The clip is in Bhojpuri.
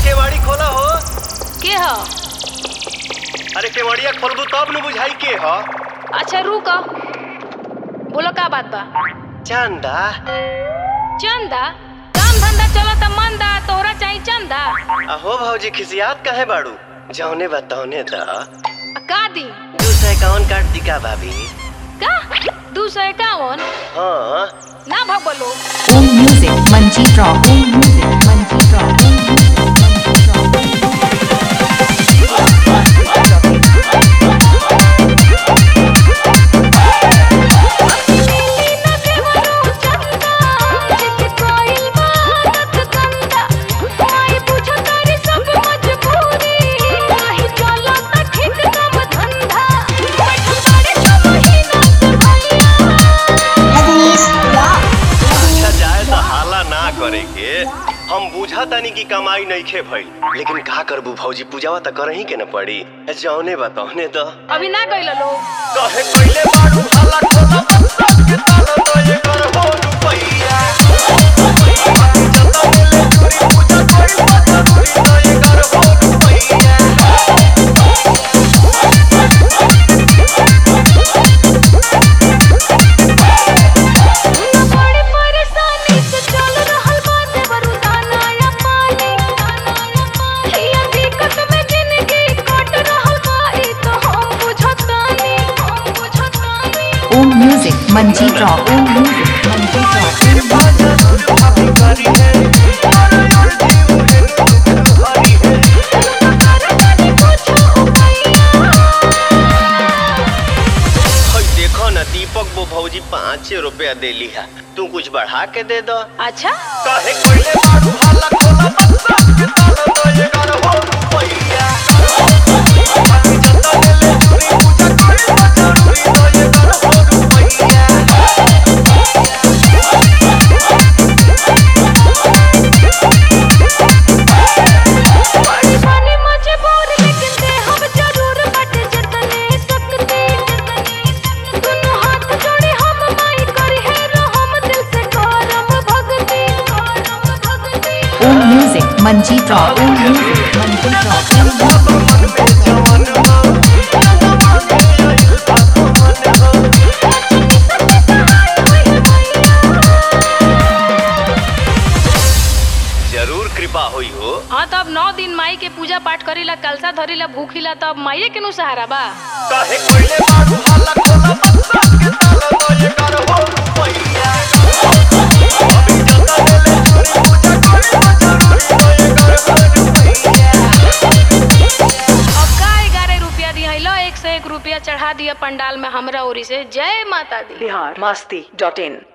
केवाड़ी खोला हो के ह अरे केवड़िया खोलबू तब न बुझाई के ह अच्छा रुक बोलो का बात बा चंदा चंदा काम धंधा चलता मंदा तोहरा चाही चंदा अहो भौजी खिसियात काहे बाड़ू जौने बा तौने द आ का दी दू सौ इक्यावन काट दी का भाभी का दू सौ इक्यावन हाँ ना भगवलो Home music, Manjeet Rock. Home music, Manjeet Rock. Home music, Manjeet Rock. अच्छा जाए तो हाला ना करे के हम बुझा तानी की कमाई नहीं खे भइल लेकिन का करबू भौजी पूजावा त करही के न पड़ी जौने बा तौने द अभी ना गइल लोग कहे कइले बाड़ू हाला खोला बक्सा के ताला तो ये कर हो रुपैया बाकी जता मिले चोरी पूजा कोई पता चोरी तो ये कर हो रुपैया बड़ी परेशानी से चल रहल बाटे बरुदाना या पानी हिया दिक्कत में जिंदगी कट रहल बा ई तो हम बुझतानी हम बुझतानी Home music, Manjeet Rock. Home music, Manjeet Rock. करतानी कुछ उपाया देखो न दीपक वो भौजी पाँच रुपया देली है तू कुछ बढ़ा के दे दो अच्छा काहे कोइले बाड़ू हाला खोला बक्सा के ताला तो ये कर हो रुपैया बाकी जता मिले चोरी पूजा कोई पता चोरी तो ये कर हो रुपैया बड़ी बनी मजबूर लेकिन दे हम जरूर बट जतने सकते दोनों हाथ जोड़े हम माई करी है रहम दिल से करम भक्ति करम भक्ति Home music, Manjeet Rock. Home music, Manjeet Rock. जरूर कृपा हुई हो हाँ तो अब नौ दिन माई के पूजा पाठ करीला कलसा धरीला भूखीला तब माइये के नु सहारा बा काहे कोइले बाड़ू हाला खोला बक्सा के ताला तो ये कर हो रुपैया अभी जता मिले चोरी पूजा कोई पता चोरी तो ये कर हो रुपैया अब का ग्यारह रुपया दी है लो एक से एक रुपया चढ़ा दिया पंडाल में हमरा ओरी से जय माता दी बिहार मस्ती डॉट इन